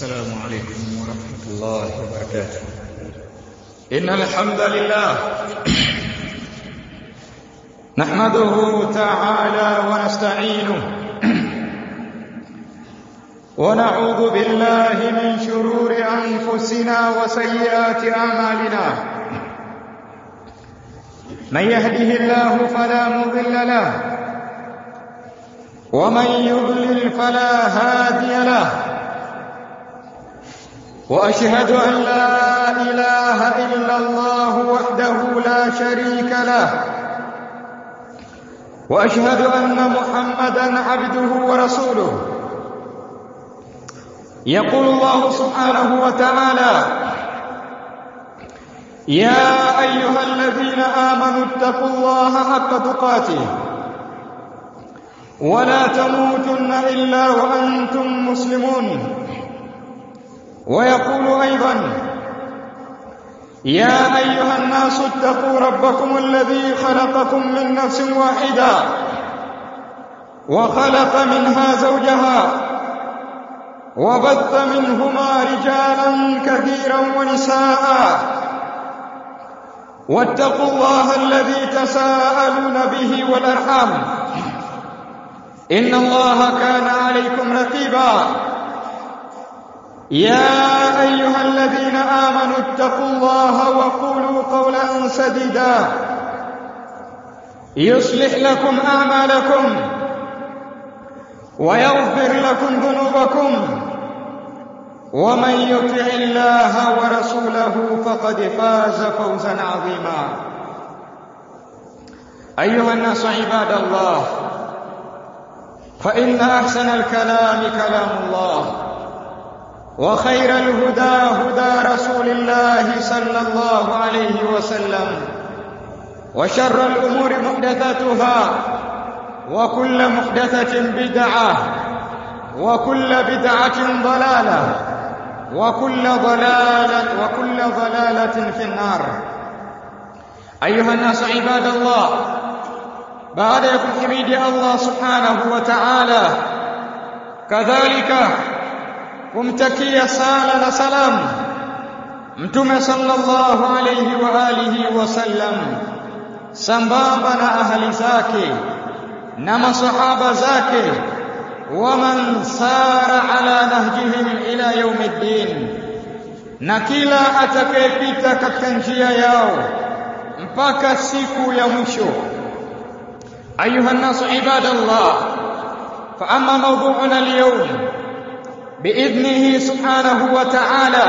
السلام عليكم ورحمة الله وبركاته إن الحمد لله نحمده تعالى ونستعينه ونعوذ بالله من شرور أنفسنا وسيئات أعمالنا من يهده الله فلا مضل له ومن يضلل فلا هادي له واشهد ان لا اله الا الله وحده لا شريك له واشهد ان محمدا عبده ورسوله يقول الله سبحانه وتعالى يا ايها الذين امنوا اتقوا الله حق تقاته ولا تموتن الا وانتم مسلمون ويقول ايضا يا ايها الناس اتقوا ربكم الذي خلقكم من نفس واحده وخلق منها زوجها وبث منهما رجالا كثيرا ونساء واتقوا الله الذي تساءلون به والارحام ان الله كان عليكم رقيبا يا ايها الذين امنوا اتقوا الله وقولوا قولا سديدا يصلح لكم اعمالكم ويغفر لكم ذنوبكم ومن يطع الله ورسوله فقد فاز فوزا عظيما ايها الناس عباد الله فان احسن الكلام كلام الله وخير الهدى هدى رسول الله صلى الله عليه وسلم وشر الامور محدثاتها وكل محدثه بدعه وكل بدعه ضلاله وكل ضلاله وكل ضلاله في النار ايها الناس عباد الله بعد حميد الله سبحانه وتعالى كذلك kumtakia sala na salam mtume sallallahu alayhi wa alihi wasallam sambamba na ahali zake na masahaba zake waman sara ala nahjihim ila yaumiddin na kila atakayepita katika njia yao mpaka siku ya mwisho ayuha nasu ibadallah fa amma mawdu'una al-yawm باذنه سبحانه وتعالى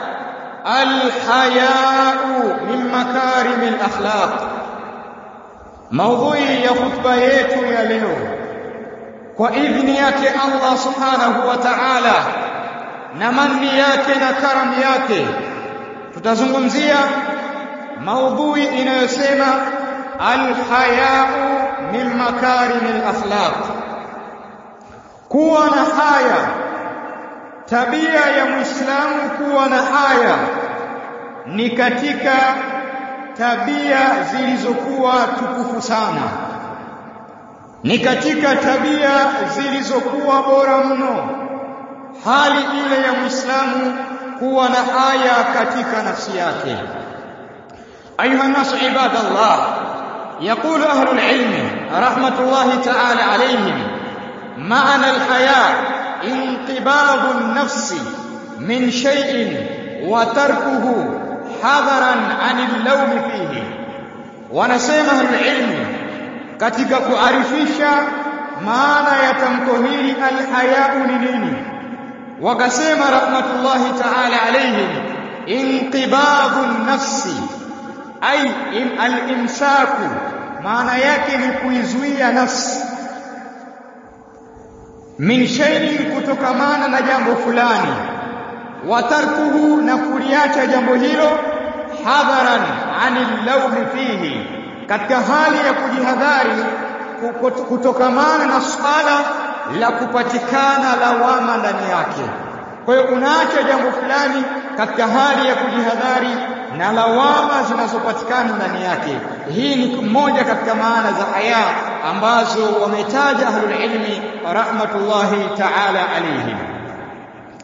الحياء من مكارم الاخلاق موضوعي ya khutba yetu ya leo kwa idhni yake Allah subhanahu wa ta'ala na manni yake na karam yake tutazungumzia maudhui inayosema alhayau min makarim alakhlaq kuwa na haya tabia ya muislamu kuwa na haya ni katika tabia zilizokuwa tukufu sana ni katika tabia zilizokuwa bora mno hali ile ya muislamu kuwa na haya katika nafsi yake ayuha nasu ibadallah يقول أهل العلم رحمة الله تعالى عليهم معنى الحياء انقباض النفس من شيء وتركه حذرا عن اللوم فيه wanasema alilmu katika kuarifisha maana ya tamko hili alhayau ni nini wakasema rahmatullahi ta'ala alayhim inqibadhu nafsi ay alimsaku maana yake ni kuizuia nafsi min shay'in kutokamana na jambo fulani watarkuhu na kuliacha jambo hilo hadharan anil lawmi fihi katika hali ya kujihadhari kutokamana na swala la kupatikana lawama ndani yake kwa hiyo unaacha jambo fulani katika hali ya kujihadhari na lawama zinazopatikana ndani yake hii ni moja katika maana za haya ambazo wametaja ahlul ilmi rahmatullahi ta'ala alayhim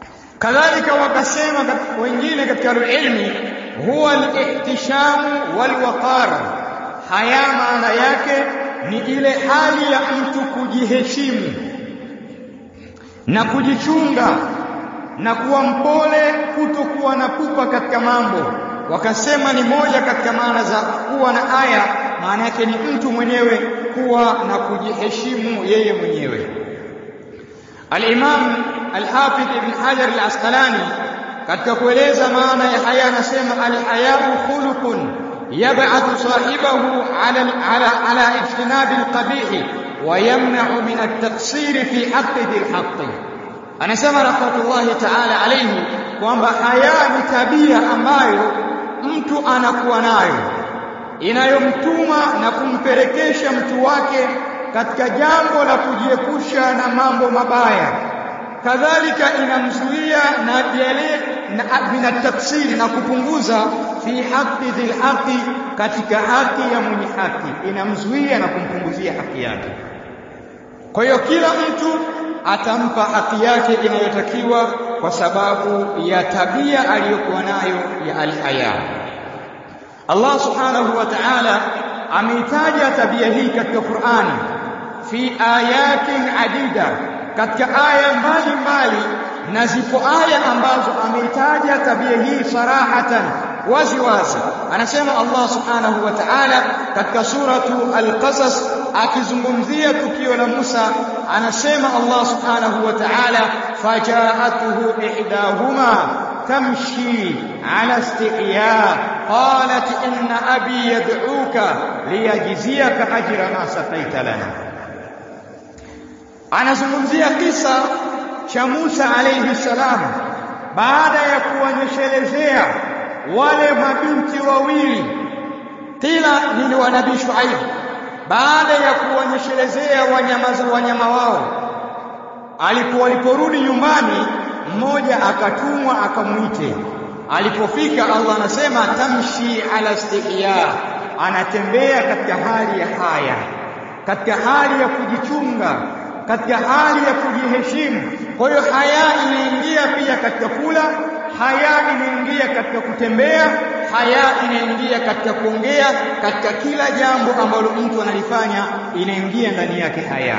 kadhalika wakasema wengine katika ilmi huwa al-ihtishamu wal-waqar haya maana yake ni ile hali ya mtu kujiheshimu na kujichunga na kuwa mpole kutokuwa na pupa katika mambo wakasema ni moja katika maana za kuwa na aya maana yake ni mtu mwenyewe kuwa na kujiheshimu yeye mwenyewe Al-Imam Al-Hafidh Ibn Hajar Al-Asqalani katika kueleza maana ya haya anasema al-haya'u khuluqun yab'athu sahibahu 'ala ala ala ijtinab al-qabih wa yamna'u min at-taqsir fi haqqi dhil anasema rahmatullahi ta'ala alayhi kwamba haya ni tabia ambayo mtu anakuwa nayo inayomtuma na kumpelekesha mtu wake katika jambo la kujiepusha na mambo mabaya kadhalika inamzuia na yale na tafsiri na kupunguza fi haqi dhil haqi katika haki ya mwenye haki inamzuia na kumpunguzia haki yake kwa hiyo kila mtu atampa haki yake inayotakiwa kwa sababu ya tabia aliyokuwa nayo ya alhaya Allah subhanahu wa ta'ala ameitaja tabia hii katika Qur'ani fi ayatin adida katika aya mbalimbali na zipo aya ambazo ameitaja tabia hii sarahatan wazi wazi anasema Allah subhanahu wa ta'ala katika suratu al-qasas akizungumzia tukio la Musa anasema Allah subhanahu wa ta'ala fajaatuhu ihdahuma tamshi ala istihya qalat inna abi yad'uka liyajziyaka ajra ma saqaita lana anazungumzia kisa cha Musa alayhi salam baada ya kuwanyeshelezea wale mabinti wawili kila ni wa nabii Shuaib baada ya kuwanyeshelezea wanyama wanyama wao alipo waliporudi nyumbani mmoja akatumwa akamwite alipofika Allah anasema tamshi ala istihya anatembea katika hali ya haya katika hali ya kujichunga katika hali ya kujiheshimu kwa hiyo haya inaingia pia katika kula haya inaingia katika kutembea haya inaingia katika kuongea katika kila jambo ambalo mtu analifanya inaingia ndani yake haya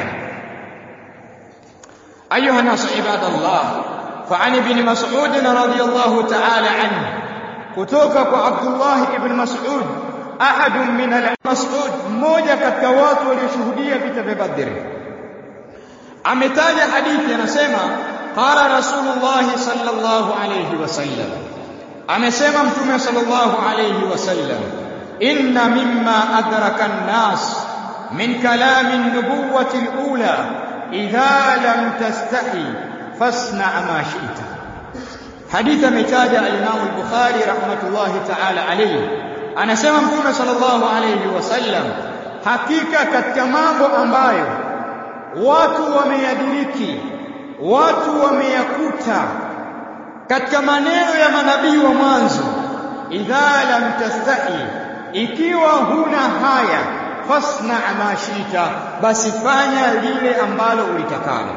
ayuha nasu ibadallah فعن ابن مسعود رضي الله تعالى عنه kutoka kwa Abdullah ibn Mas'ud ahad min al-Mas'ud mmoja katika watu walioshuhudia vita vya Badr ametaja hadithi anasema qala rasulullah sallallahu alayhi wasallam amesema mtume sallallahu alayhi wasallam inna mimma adraka an-nas min kalam an-nubuwwati al-ula idha lam tastahi fasna ma shi'ta hadithi ametaja al-Imam al-Bukhari rahmatullahi ta'ala alayhi anasema mtume sallallahu alayhi wasallam hakika katika mambo ambayo watu wameyadiriki watu wameyakuta katika maneno ya manabii wa mwanzo idha lam tastahi ikiwa huna haya fasna ma shita basi fanya lile ambalo ulitakalo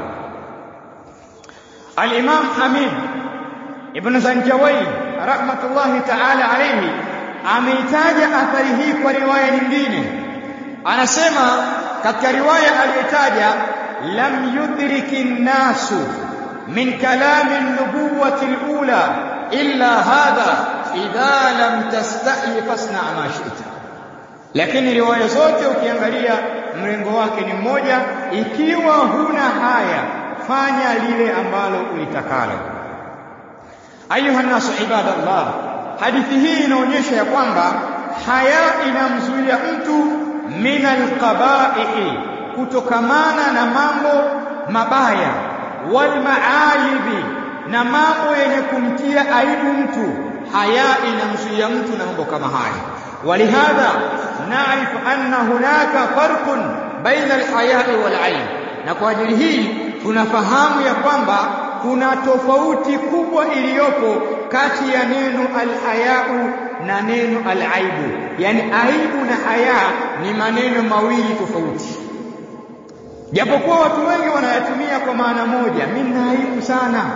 al-imam hamid ibn zanjawai rahmatullahi ta'ala alayhi ameitaja athari hii kwa riwaya nyingine anasema katika riwaya aliyotaja lam yudriki nnasu min kalami an-nubuwwati al-ula illa hadha idha lam tastahi fasna ma shi'ta lakini riwaya zote ukiangalia mrengo wake ni mmoja ikiwa huna haya fanya lile ambalo ulitakalo ayuha nasu ibadallah hadithi hii inaonyesha ya kwamba haya inamzuia mtu min alqaba'ihi kutokamana na mambo mabaya wal maalibi na mambo yenye kumtia aibu mtu haya inamzuia mtu na mambo kama haya walihadha naarifu anna hunaka farqun baina alhaya'i wal aib na kwa ajili hii tunafahamu ya kwamba kuna tofauti kubwa iliyopo kati ya neno alhayau na neno alaibu yani aibu na haya ni maneno mawili tofauti japokuwa watu wengi wanayatumia kwa maana moja mimi na aibu sana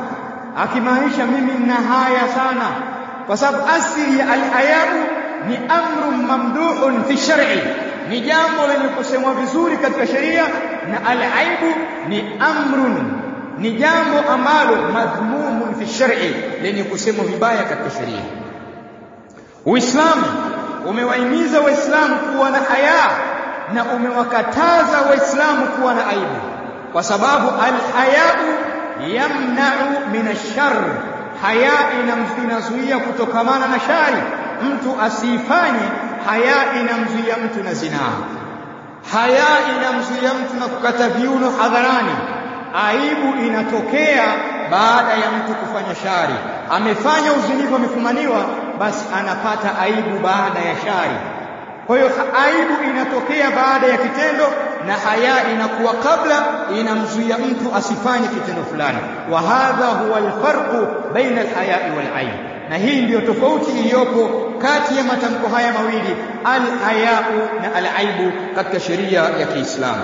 akimaanisha mimi nina haya sana kwa sababu asili ya al-hayau ni amrun mamduhun fi shar'i ni jambo lenye kusemwa vizuri katika sheria na al-aibu ni amrun ni jambo ambalo madhmumun fi shar'i lenye kusemwa vibaya katika sheria Uislamu umewahimiza Waislamu kuwa na haya na umewakataza Waislamu kuwa na aibu kwa sababu al-hayau yamna'u min ash-sharr haya inamzuia kutokamana na shari mtu asifanye haya inamzuia mtu na zinaa haya inamzuia mtu na kukata viuno hadharani aibu inatokea baada ya mtu kufanya shari amefanya uzinifu amefumaniwa basi anapata aibu baada ya shari kwa hiyo aibu inatokea baada ya kitendo na haya inakuwa kabla inamzuia mtu asifanye kitendo fulani wa hadha huwa alfarqu baina alhayai walaib na hii ndiyo tofauti iliyopo kati ya matamko haya mawili alhayau na alaibu katika sheria ya Kiislamu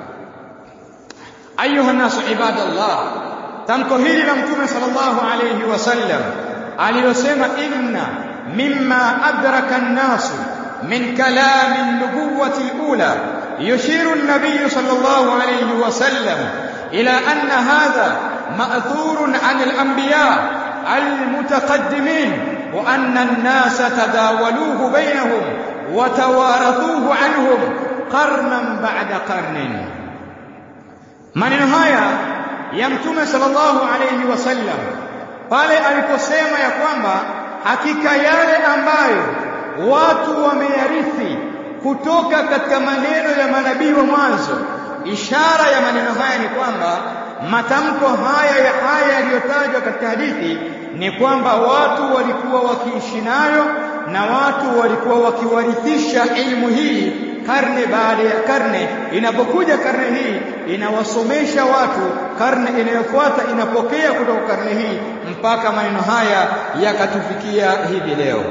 ayuha nasu ibadallah tamko hili la mtume sallallahu alayhi wasallam alilosema inna mimma adraka an-nasu من كلام النبوة الأولى يشير النبي صلى الله عليه وسلم إلى أن هذا مأثور عن الأنبياء المتقدمين وأن الناس تداولوه بينهم وتوارثوه عنهم قرنا بعد قرن maneno haya ya mtume sallallahu alayhi wasallam pale aliposema ya kwamba hakika yale ambayo watu wameyarithi kutoka katika maneno ya manabii wa mwanzo ishara ya maneno haya ni kwamba matamko haya ya haya yaliyotajwa katika hadithi ni kwamba watu walikuwa wakiishi nayo na watu walikuwa wakiwarithisha ilmu hii karne baada ya karne inapokuja karne hii inawasomesha watu karne inayofuata inapokea kutoka karne hii mpaka maneno haya yakatufikia hivi leo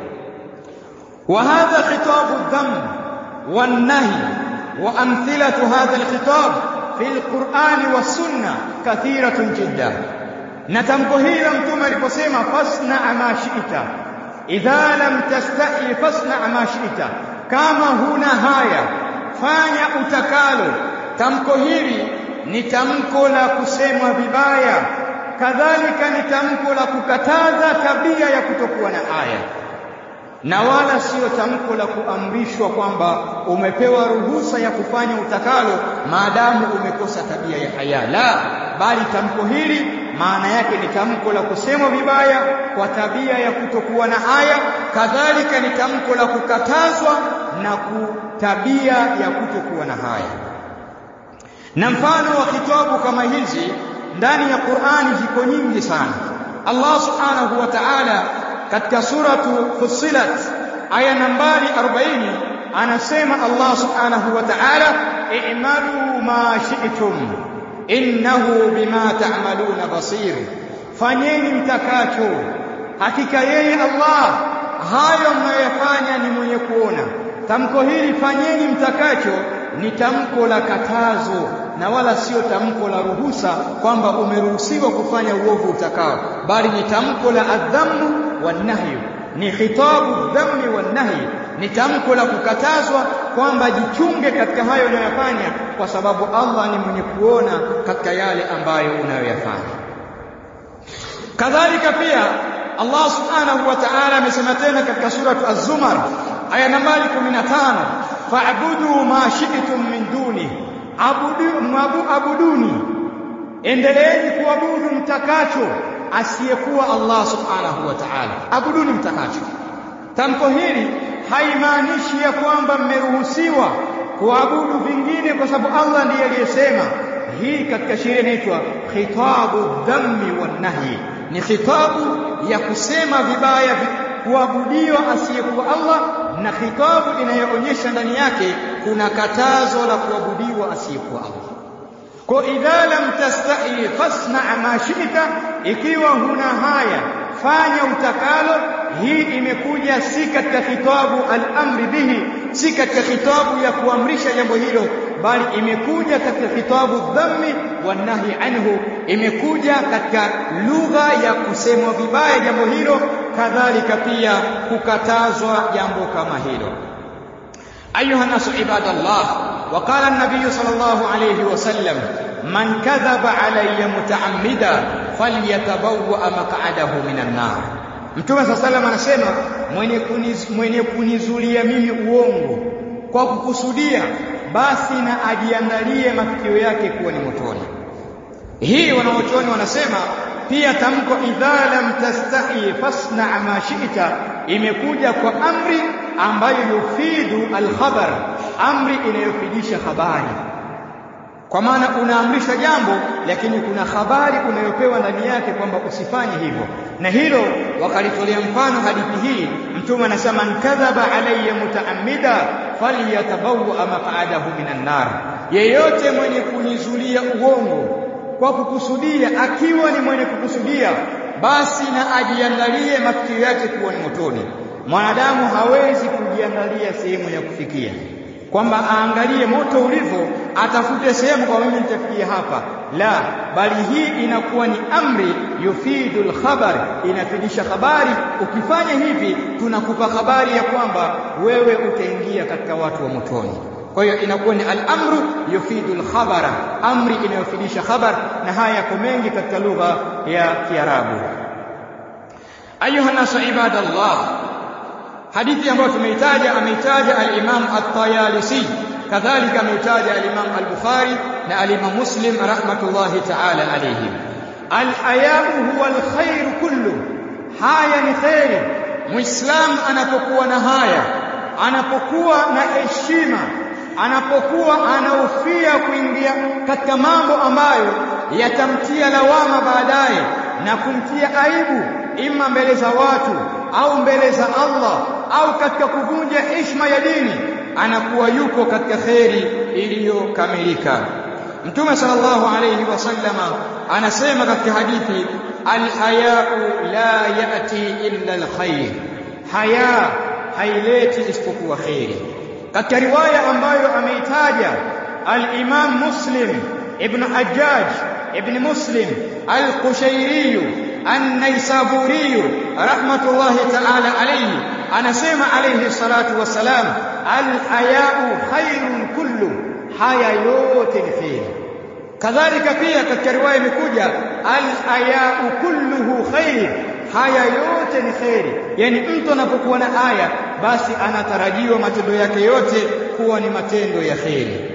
وهذا خطاب الذم والنهي وأمثلة هذا الخطاب في القرآن والسنة كثيرة جدا نتمكو هي لم تمر بسيما فاصنع ما شئت إذا لم تستحي فاصنع ما شئت كما هنا هايا fanya utakalo tamko hili ni tamko la kusemwa vibaya kadhalika ni tamko la kukataza tabia ya kutokuwa na haya na wala siyo tamko la kuamrishwa kwamba umepewa ruhusa ya kufanya utakalo maadamu umekosa tabia ya haya la bali tamko hili maana yake ni tamko la kusemwa vibaya kwa tabia ya kutokuwa na haya kadhalika ni tamko la kukatazwa na tabia ya kutokuwa na haya na mfano wa kitabu kama hizi ndani ya Qur'ani ziko nyingi sana Allah subhanahu wa ta'ala katika suratu Fussilat aya nambari 40 anasema Allah subhanahu wa ta'ala i'malu ma shi'tum innahu bima ta'maluna basir fanyeni mtakacho hakika yeye Allah hayo mnayofanya ni mwenye kuona tamko hili fanyeni mtakacho ni tamko la katazo na wala sio tamko la ruhusa kwamba umeruhusiwa kufanya uovu utakao bali ni tamko la adhamu wanahyu ni khitabu dhammi wanahyi ni tamko la kukatazwa kwamba jichunge katika hayo unayofanya kwa sababu Allah ni mwenye kuona katika yale ambayo unayoyafanya kadhalika pia Allah subhanahu wa ta'ala amesema tena katika suratu Az-Zumar aya nambari 15 fa'budu ma shi'tum min duni abudu mabu abuduni endeleeni kuabudu mtakacho asiyekuwa Allah subhanahu wa ta'ala abuduni mtakacho tamko hili haimaanishi ya kwamba mmeruhusiwa kuabudu vingine kwa sababu Allah ndiye aliyesema hii katika sheria inaitwa khitabu dhammi wan nahi ni khitabu ya kusema vibaya kuabudiwa asiyekuwa Allah na khitabu inayoonyesha ndani yake kuna katazo la kuabudiwa asiyekuwa Allah kwa idha lam tastahi fasna ma shi'ta ikiwa huna haya fanya utakalo hii imekuja si katika khitabu al-amri bihi si katika khitabu ya kuamrisha jambo hilo bali imekuja katika kitabu dhammi wanahi anhu imekuja katika lugha ya kusemwa vibaya jambo hilo kadhalika pia kukatazwa jambo kama hilo أيها الناس عباد الله وقال النبي صلى الله عليه وسلم من كذب علي متعمدا فليتبوأ مقعده من النار Mtume صلى الله عليه وسلم anasema mwenye kuniz, mwenye kunizulia mimi uongo kwa kukusudia basi na ajiandalie mafikio yake kuwa ni motoni. Hii wanaochoni wanasema pia tamko idha lam tastahi fasna ma shi'ta imekuja kwa amri ambayo yufidu alkhabar, amri inayofidisha habari. Kwa maana unaamrisha jambo, lakini kuna habari unayopewa ndani yake kwamba usifanye hivyo, na hilo wakalitolea mfano hadithi hii. Mtume anasema man kadhaba alayya mutaammida falyatabawwa maq'adahu minan nar, yeyote mwenye kunizulia uongo kwa kukusudia, akiwa ni mwenye kukusudia, basi na ajiandalie mafikio yake kuwa ni motoni. Mwanadamu hawezi kujiandalia sehemu ya kufikia, kwamba aangalie moto ulivyo, atafute sehemu kwa mimi nitafikia hapa. La, bali hii inakuwa ni amri yufidu lkhabar, inafidisha habari. Ukifanya hivi, tunakupa habari ya kwamba wewe utaingia katika watu wa motoni. Kwa hiyo inakuwa ni al-amru yufidu al-khabara, amri inayofidisha khabar, na haya yako mengi katika lugha ya Kiarabu. Ayuha nasu ibadallah, hadithi ambayo tumeitaja ameitaja al-Imam at-Tayalisi, kadhalika ameitaja al-Imam al-Bukhari na al-Imam Muslim rahmatullahi ta'ala alayhim. Al-haya'u huwa al-khair kullu, haya ni khairi. Muislam anapokuwa na haya, anapokuwa na heshima anapokuwa anahofia kuingia katika mambo ambayo yatamtia lawama baadaye na kumtia aibu, ima mbele za watu au mbele za Allah au katika kuvunja heshima ya dini, anakuwa yuko katika kheri iliyokamilika. Mtume sallallahu alayhi wasallama anasema katika hadithi, alhayau la yati illa alkhair, haya haileti isipokuwa kheri katika riwaya ambayo ameitaja al-Imam Muslim ibn Hajjaj ibn Muslim al-Qushayri an-Naisaburi rahmatullahi ta'ala alayhi anasema alayhi salatu wassalam al-haya'u khairun kullu haya yote ni khair kadhalika pia katika riwaya imekuja al-haya'u kulluhu khair haya yote ni kheri yani mtu anapokuwa na aya basi anatarajiwa matendo yake yote kuwa ni matendo ya kheri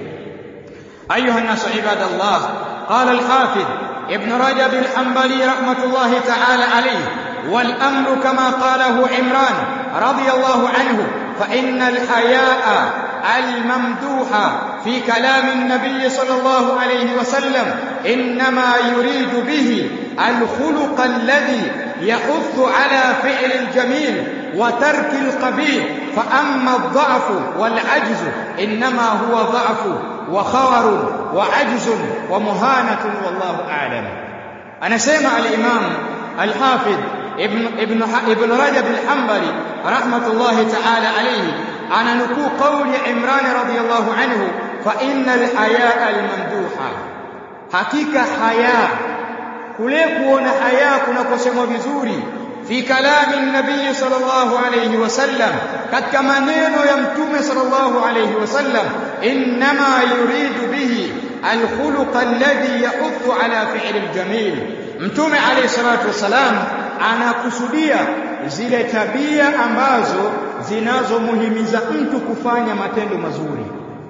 ayuha nasu ibadallah qala alhafidh ibn rajab alhanbali rahmatullahi ta'ala alayhi والامر كما قاله عمران رضي الله عنه فان الحياء الممدوح في كلام النبي صلى الله عليه وسلم انما يريد به الخلق الذي يحث على فعل الجميل وترك القبيح فأما الضعف والعجز إنما هو ضعف وخور وعجز ومهانة والله أعلم أنا سمع الإمام الحافظ ابن, ابن, ابن رجب الحنبلي رحمة الله تعالى عليه أنا نكو قول عمران رضي الله عنه فإن الحياء الممدوحة حقيقة حياء kule kuona haya kunakosemwa vizuri fi kalami nabii sallallahu alayhi wasallam katika maneno ya mtume sallallahu alayhi wasallam inma yuridu bihi alkhuluq alladhi yahuthu ala fi'li aljamil mtume alayhi salatu wasalam anakusudia zile tabia ambazo zinazomuhimiza mtu kufanya matendo mazuri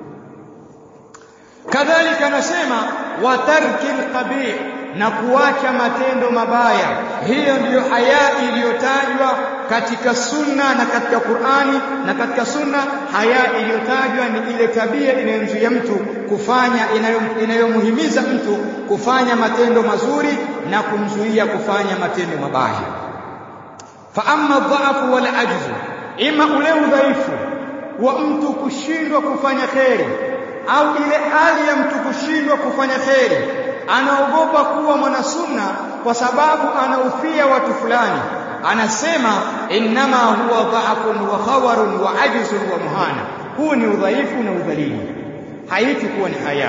kadhalika anasema wa tarki alqabih na kuacha matendo mabaya. Hiyo ndiyo haya iliyotajwa katika sunna na katika Qur'ani na katika sunna. Haya iliyotajwa ni ile tabia inayomzuia mtu kufanya, inayomhimiza mtu kufanya matendo mazuri na kumzuia kufanya matendo mabaya. Fa amma dhaafu wal ajzu, ima ule udhaifu wa mtu kushindwa kufanya kheri au ile hali ya mtu kushindwa kufanya kheri anaogopa kuwa mwanasunna kwa sababu anahofia watu fulani anasema innama huwa dha'fun wa khawarun wa ajzun wa muhana huu ni udhaifu na udhalili haiti kuwa ni haya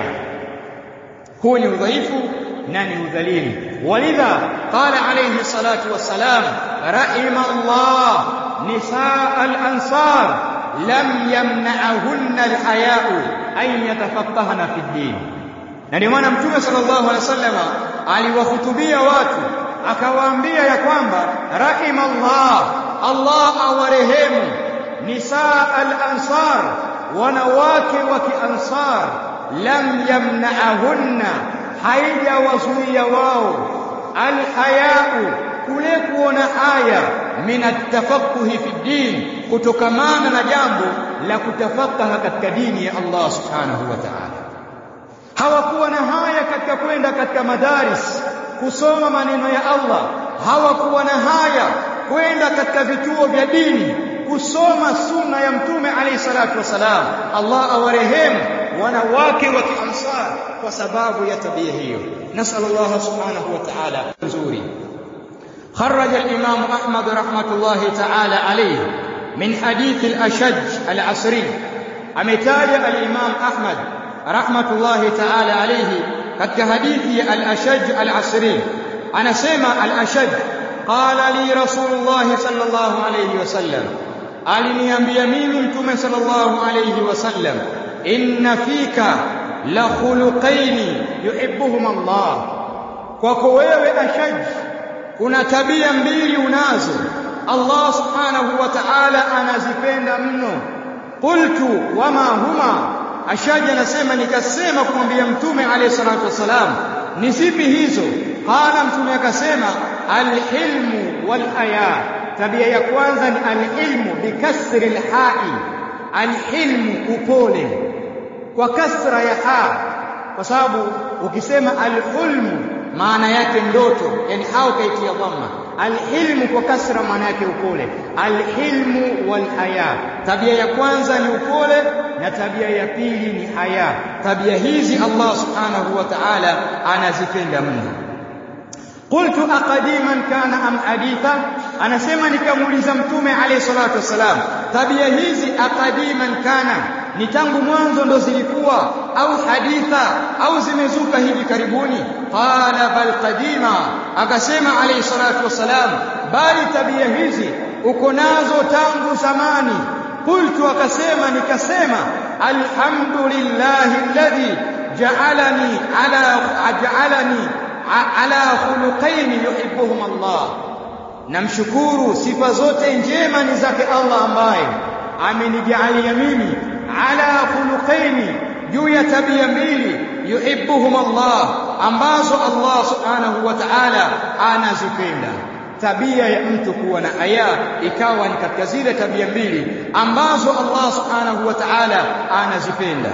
huu ni udhaifu na ni udhalili walidha qala alayhi salatu wassalam rahima Allah nisaa al-ansar lam yamna'ahunna al-haya'u an yatafaqqahna fi ad-din na ndio maana mtume sallallahu alaihi wasallam aliwahutubia watu akawaambia ya kwamba rahima Allah Allah awarehemu nisaa al-ansar wanawake wa kiansar lam yamna'ahunna haijawazuia wao alhayau kule kuona haya min atafaqquhi fi din kutokamana na jambo la kutafakaha katika dini ya Allah subhanahu wa ta'ala hawakuwa na haya katika kwenda katika madaris kusoma maneno ya Allah hawakuwa na haya kwenda katika vituo vya dini kusoma sunna ya mtume alayhi salatu wasalam Allah awarehemu wanawake wa kiansar kwa sababu ya tabia hiyo nasal Allah subhanahu wa ta'ala nzuri خرج الإمام أحمد رحمة الله تعالى عليه من حديث الأشج العصري أمتاج الإمام أحمد رحمة الله تعالى عليه قد حديث الأشج العصري أنا سمع الأشج قال لي رسول الله صلى الله عليه وسلم aliniambia mimi mtume sallallahu alayhi wasallam inna fika la khuluqaini yuhibbuhum Allah kwako wewe ashaj kuna tabia mbili unazo Allah subhanahu wa ta'ala anazipenda mno qultu wama huma ashaj anasema nikasema kumwambia mtume alayhi salatu wasalam ni zipi hizo qala mtume akasema alhilmu wal haya tabia ya kwanza ni alilmu bikasri alhai alilmu upole kwa kasra ya ha kwa sababu ukisema alhulmu maana yake ndoto yani hao kaitia dhamma alhilmu kwa kasra maana yake upole alhilmu walhaya tabia ya kwanza ni upole na tabia ya pili ni haya tabia hizi Allah subhanahu wa ta'ala anazipenda mno قلت أقديما كان أم حديثا anasema nikamuuliza mtume alayhi salatu wasalam tabia hizi akadiman kana ni tangu mwanzo ndo zilikuwa au haditha au zimezuka hivi karibuni qala bal qadima akasema alayhi salatu wasalam bali tabia hizi uko nazo tangu zamani qultu akasema nikasema alhamdulillahi alladhi ja'alani ala ja'alani ala khuluqaini yuhibbuhum Allah namshukuru sifa zote njema ni zake Allah ambaye amenijalia mimi ala khuluqaini juu ya tabia mbili yuhibbuhum Allah ambazo Allah subhanahu wa ta'ala anazipenda tabia ya mtu kuwa na haya ikawa ni katika zile tabia mbili ambazo Allah subhanahu wa ta'ala anazipenda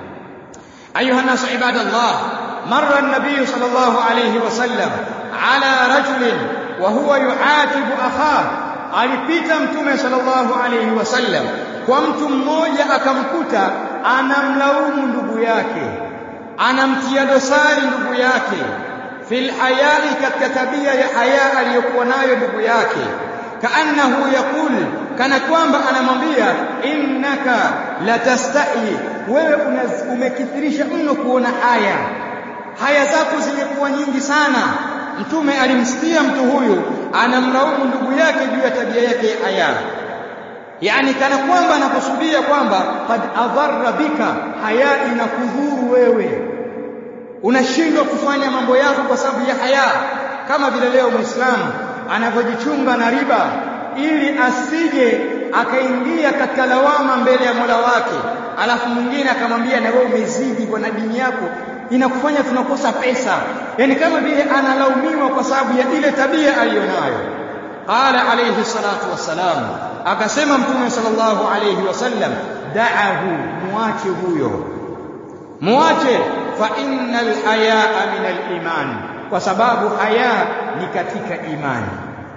ayuha nasu ibadallah مر النبي صلى الله عليه وسلم على رجل وهو يعاتب أخاه alipita mtume sallallahu alayhi wasallam kwa mtu mmoja akamkuta anamlaumu ndugu yake anamtia dosari ndugu yake fil hayai katika tabia ya haya aliyokuwa nayo ndugu yake kaannahu yaqul kana kwamba anamwambia innaka latastahi wewe umekithirisha mno kuona haya haya zako zimekuwa nyingi sana mtume alimsikia mtu huyu anamlaumu ndugu yake juu ya tabia yake haya yani kana kwamba anakusudia kwamba qad adharra bika haya inakudhuru wewe unashindwa kufanya mambo yako kwa sababu ya haya kama vile leo muislamu anavyojichunga na riba ili asije akaingia katika lawama mbele ya Mola wake alafu mwingine akamwambia na wewe umezidi kwa na dini yako inakufanya tunakosa pesa yani kama vile analaumiwa kwa sababu ya ile tabia aliyonayo qala alayhi salatu wassalam akasema mtume sallallahu alayhi wasallam da'ahu muache huyo muache fa innal hayaa min al-iman kwa sababu haya ni katika imani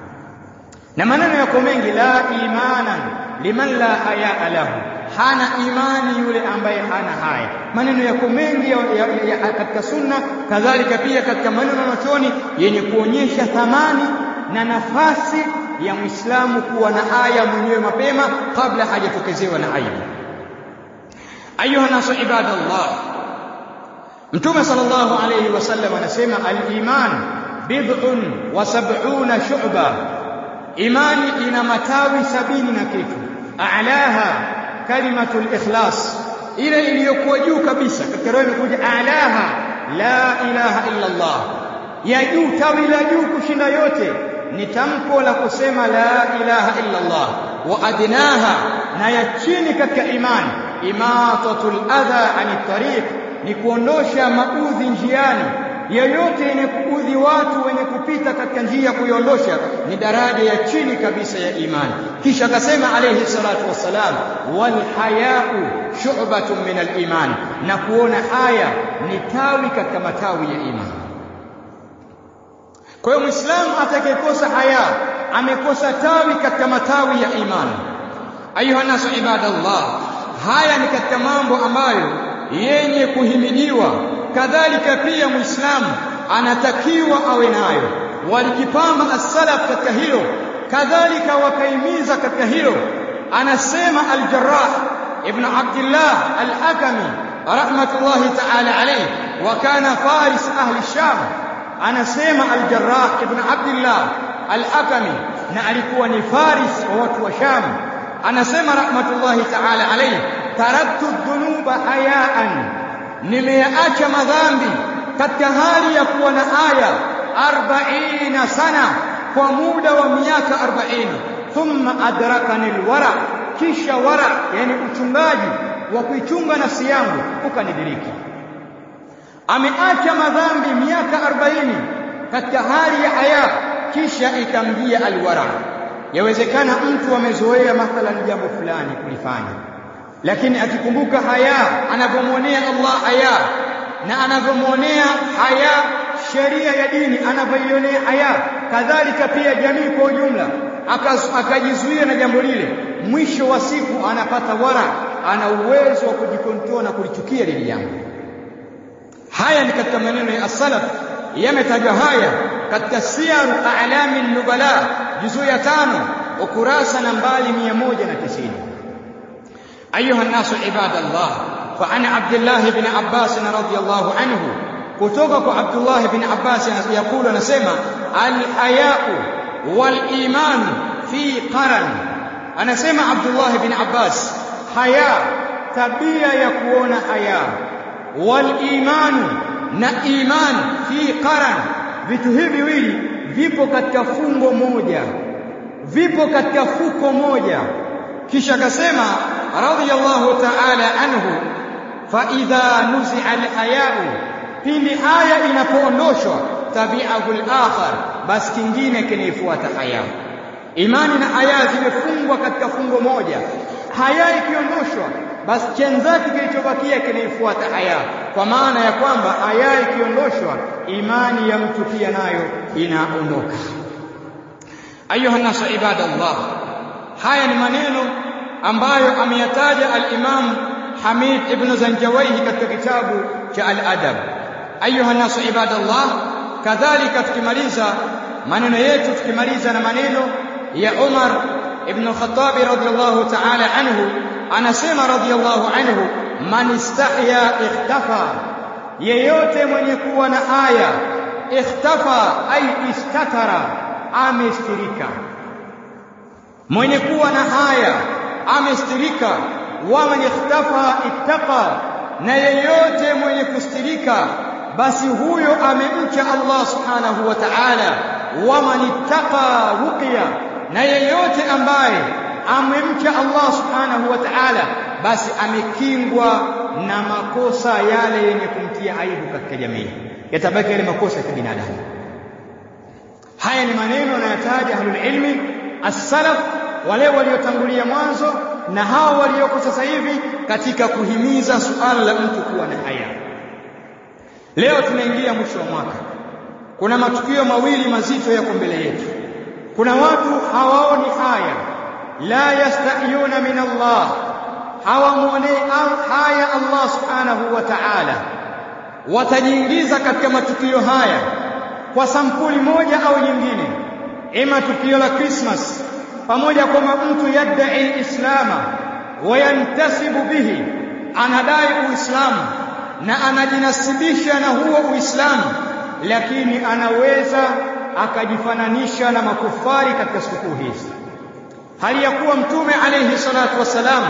na maneno yako mengi la imanan liman la haya lahu hana imani yule ambaye hana haya maneno yako mengi ya, ya, ya, katika sunna kadhalika pia katika maneno machoni yenye kuonyesha thamani na nafasi ya Muislamu kuwa na haya mwenyewe mapema kabla hajatokezewa na aibu ayuha nasu ibadallah mtume sallallahu alayhi wasallam anasema al-iman bid'un wa sab'una shu'ba imani ina matawi sabini na kitu a'laha kalimatul ikhlas ile iliyokuwa juu kabisa katika roho imekuja a'laha la ilaha illa Allah ya juu tawi la juu kushinda yote ni tamko la kusema la ilaha illa Allah wa adnaha na ya chini katika imani imatatul adha ani tariq ni kuondosha maudhi njiani yoyote yenye kuudhi watu wenye kupita katika njia kuiondosha ni daraja ya chini kabisa ya imani kisha akasema alayhi salatu wassalam wal hayau shu'batun min al iman na kuona haya ni tawi katika matawi ya imani kwa hiyo muislamu atakayekosa haya amekosa tawi katika matawi ya imani ayuha nasu ibadallah haya ni katika mambo ambayo yenye kuhimidiwa kadhalika pia muislamu anatakiwa awe nayo walikipamba as-salaf katika hilo kadhalika wakaimiza katika hilo anasema al-jarrah ibn abdullah al-hakami rahmatullahi ta'ala alayhi wa kana faris ahli sham anasema al-jarrah ibn abdullah al-hakami na alikuwa ni faris wa watu wa sham anasema rahmatullahi ta'ala alayhi taraktu dhunuba hayaan nimeyaacha madhambi katika hali ya kuwa na aya 40 sana kwa muda wa miaka 40 thumma adrakani alwara kisha wara yani uchungaji wa kuichunga nafsi yangu ukanidiriki ameacha madhambi miaka 40 katika hali ya haya kisha ikamjia alwara yawezekana mtu amezoea mathalan jambo fulani kulifanya lakini akikumbuka haya anavyomwonea Allah haya na anavyomwonea haya sheria ya dini anavyoionea haya kadhalika pia jamii kwa ujumla akajizuia na jambo lile mwisho wa siku anapata wara ana uwezo wa kujikontrol na kulichukia lile jambo haya ni katika maneno ya as-salaf yametajwa haya katika siyaru a'lami nubala juzuu ya tano ukurasa nambari 190 أيها الناس عباد الله فعن عبد الله بن عباس رضي الله عنه كتبك عبد الله بن عباس يقول نسمع الحياء والإيمان في قرن أنا سمع عبد الله بن عباس حياء تبيا يكون حياء والإيمان na iman fi qaran vitu hivi viwili vipo katika fungo moja vipo katika fuko moja kisha akasema radiyallahu ta'ala anhu fa idha nuzi'a al-haya'u pindi haya inapoondoshwa tabi'ahu al-akhar basi kingine kinafuata haya imani na haya zimefungwa katika fungo moja haya ikiondoshwa basi chenzake kilichobakia kinafuata haya kwa maana ya kwamba haya ikiondoshwa imani ya mtu pia nayo inaondoka ayuha nasu ibadallah haya ni maneno ambayo ameyataja al-Imam Hamid ibn Zanjawayhi katika kitabu cha al-Adab ayuha nasu ibadallah kadhalika tukimaliza maneno yetu tukimaliza na maneno ya Umar ibn Khattab radhiyallahu ta'ala anhu anasema radhiyallahu anhu man istahya ikhtafa yeyote mwenye kuwa na aya ikhtafa ay istatara amestirika mwenye kuwa na haya amestirika wa man ikhtafa ittaqa na yeyote mwenye kustirika basi huyo amemcha Allah subhanahu wa ta'ala wa man ittaqa ruqiya na yeyote ambaye amemcha Allah subhanahu wa ta'ala basi amekingwa na makosa yale yenye kumtia aibu katika jamii yatabaki yale makosa ya kibinadamu haya ni maneno yanayotaja ahlul ilmi as-salaf wale waliotangulia mwanzo na hao walioko sasa hivi katika kuhimiza suala la mtu kuwa na haya leo tunaingia mwisho wa mwaka kuna matukio mawili mazito yako mbele yetu kuna watu hawaoni haya la yastahiyuna min Allah hawamwonei haya Allah subhanahu wa ta'ala watajiingiza katika matukio haya kwa sampuli moja au nyingine ima tukio la Christmas pamoja kwamba mtu yadai islama wayantasibu bihi anadai Uislamu na anajinasibisha na huo Uislamu, lakini anaweza akajifananisha na makufari katika sikukuu hizi, hali ya kuwa Mtume alayhi salatu wassalam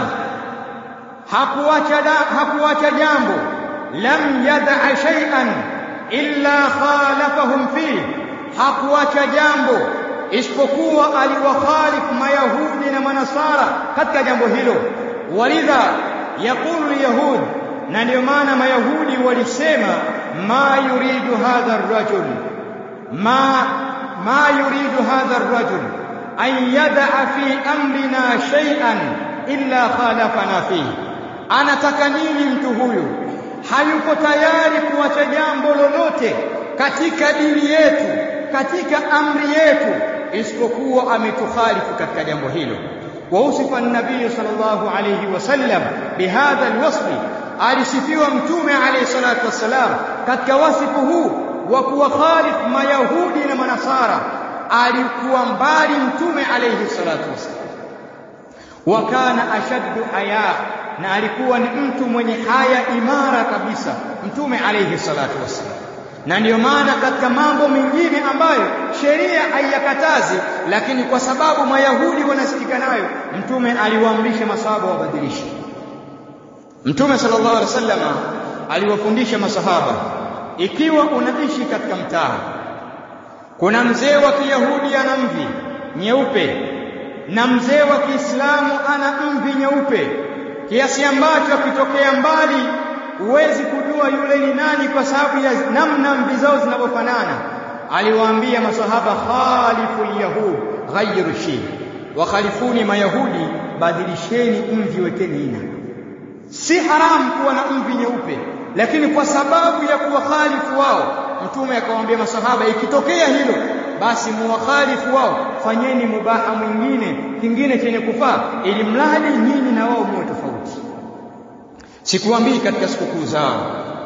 hakuacha hakuacha jambo, lam yadaa shay'an illa khalafahum fihi, hakuacha jambo isipokuwa aliwakhalifu Mayahudi na Manasara katika jambo hilo. Walidha yaqulu lyahud, na ndio maana Mayahudi walisema ma yuridu hadha arrajul ma ma yuridu hadha arrajul an yadaa fi amrina shay'an illa khalafana fihi, anataka nini mtu huyu? Hayuko tayari kuacha jambo lolote katika dini yetu, katika amri yetu, isipokuwa ametukhalifu katika jambo hilo. wa usifa an-nabii sallallahu alayhi wasallam bihadha alwasfi, alisifiwa mtume alayhi salatu wassalam katika wasifu huu wa kuwakhalifu mayahudi na manasara. Alikuwa mbali mtume alayhi salatu wassalam, wa kana ashaddu haya, na alikuwa ni mtu mwenye haya imara kabisa mtume alayhi salatu wassalam na ndiyo maana katika mambo mengine ambayo sheria haiyakatazi, lakini kwa sababu mayahudi wanasikika nayo, mtume aliwaamrisha masahaba wabadilishe. Mtume sallallahu alaihi wasallam aliwafundisha masahaba, ikiwa unaishi katika mtaa, kuna mzee wa Kiyahudi ana mvi nyeupe na mzee wa Kiislamu ana mvi nyeupe, kiasi ambacho akitokea mbali huwezi kujua yule ni nani kwa sababu ya namna mvi zao zinavyofanana. Aliwaambia masahaba, khalifu lyahud ghayyiru shi, wakhalifuni mayahudi, badilisheni mvi, wekeni ina. Si haramu kuwa na mvi nyeupe, lakini kwa sababu ya kuwakhalifu wao, Mtume akawaambia masahaba, ikitokea hilo basi muwakhalifu wao, fanyeni mubaha mwingine kingine chenye kufaa, ili mradi nyinyi na wao muwe tofauti. Sikuambii katika sikukuu zao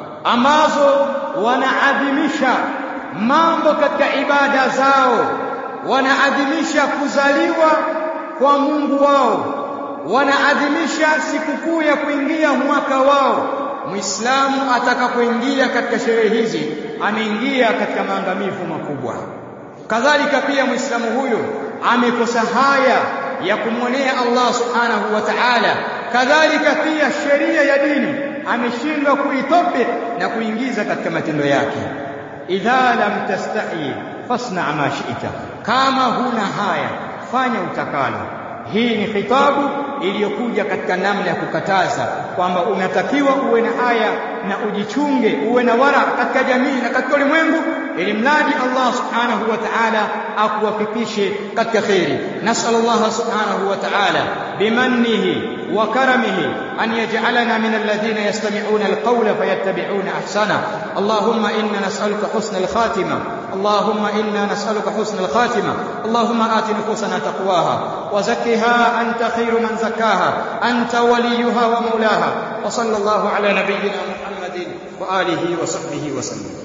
ambazo wanaadhimisha mambo katika ibada zao, wanaadhimisha kuzaliwa kwa Mungu wao, wanaadhimisha sikukuu ya kuingia mwaka wao. Muislamu atakapoingia katika sherehe hizi ameingia katika maangamivu makubwa. Kadhalika pia Muislamu huyo amekosa haya ya kumwonea Allah subhanahu wa ta'ala kadhalika pia sheria ya dini ameshindwa kuitobik na kuingiza katika matendo yake. idha lam tastahi fasna ma shi'ta, kama huna haya fanya utakalo. Hii ni khitabu iliyokuja katika namna ya kukataza kwamba unatakiwa uwe na haya na ujichunge, uwe na wara katika jamii na katika ulimwengu, ili mradi Allah subhanahu wa ta'ala akuwafikishe katika kheri. Nasal Allah subhanahu wa ta'ala bimannihi وكرمه أن يجعلنا من الذين يستمعون القول فيتبعون أحسنه اللهم إنا نسألك حسن الخاتمة اللهم إنا نسألك حسن الخاتمة اللهم آت نفوسنا تقواها وزكها أنت خير من زكاها أنت وليها ومولاها وصلى الله على نبينا محمد وآله وصحبه وسلم